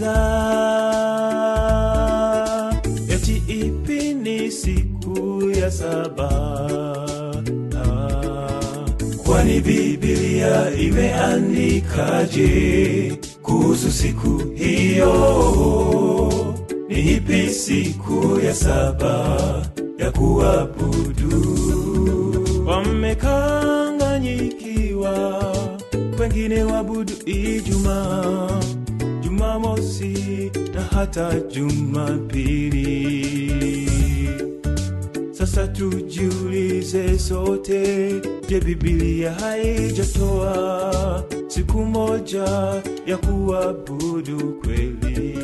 wauliza eti ipi ni siku ya saba Ah, kwani bibilia imeandikaje kuhusu siku hiyo ni ipi siku ya saba ya kuabudu wamekanganyikiwa wengine wabudu ijumaa jumamosi na hata jumapili sasa tujiulize sote je bibilia haijatoa siku moja ya kuabudu kweli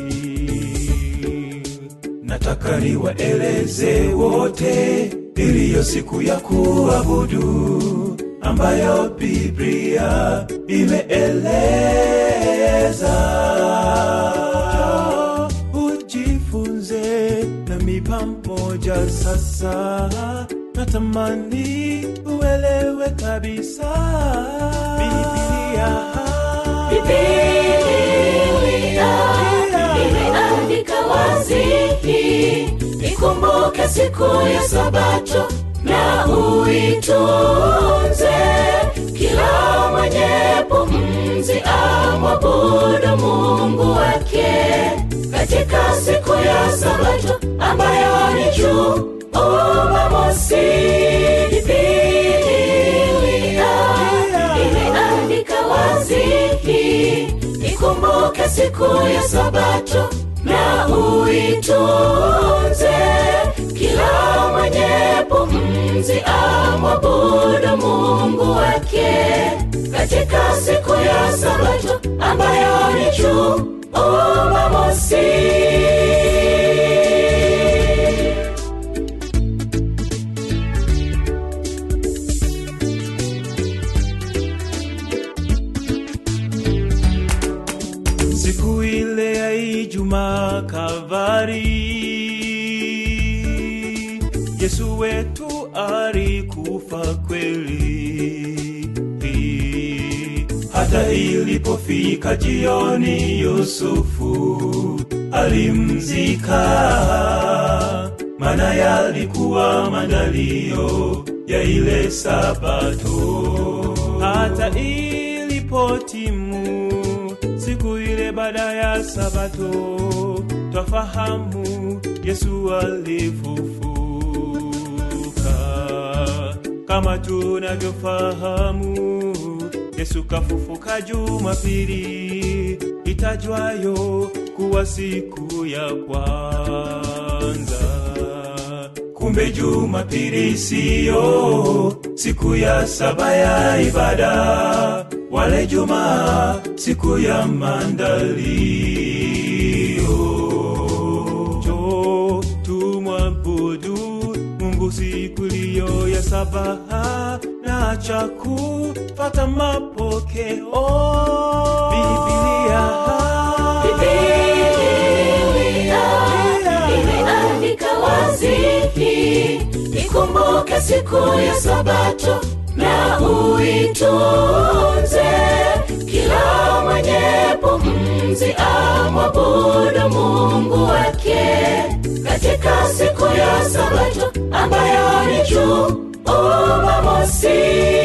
nataka niwaeleze wote iliyo siku ya kuabudu ambayo biblia imeeleza ujifunze nami pamoja sasa natamani uelewe kabisa biblia Biblia imeandika wazi, ikumbuke siku ya Sabato na uitunze. Kila mwenye pumzi amwabudu Mungu wake katika siku ya Sabato ambayo ni Jumamosi. Biblia imeandika wazi, ikumbuke siku ya Sabato na uitunze. Kila mwenye pumzi amwabudu Mungu wake katika siku ya Sabato ambayo ni Jumamosi. siku ile ya Ijumaa Kalvari, Yesu wetu alikufa kweli. Hata ilipofika jioni, Yusufu alimzika, maana yalikuwa maandalio ya ile Sabato. Hata ilipotimu siku ile baada ya Sabato, twafahamu Yesu alifufuka. Kama tunavyofahamu, Yesu kafufuka Jumapili itajwayo kuwa siku ya kwanza. Kumbe Jumapili siyo siku ya saba ya ibada, wale Jumaa siku ya maandalio. Jo, tumwabudu Mungu siku iliyo ya saba na cha kufata mapokeo Biblia. Biblia imeandika wazi, ikumbuke siku ya Sabato na uitunze. Kila mwenye pumzi amwabudu Mungu wake katika siku ya Sabato ambayo ni Jumamosi.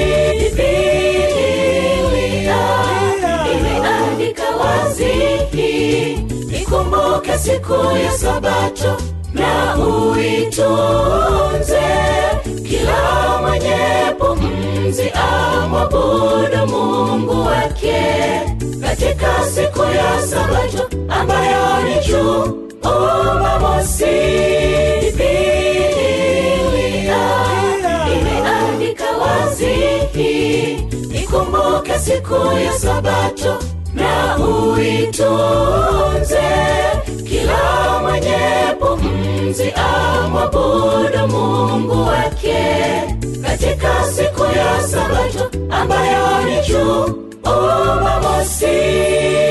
Biblia imeandika wazi, ikumbuke siku ya Sabato na uitunze. Kila mwenye pumzi amwabudu Mungu wake katika siku ya Sabato ambayo ni Jumamosi. Biblia imeandika wazi, ikumbuke siku ya Sabato na uitunze. Kila mwenye pumzi amwabudu Mungu wake katika siku ya Sabato ambayo ni Jumamosi.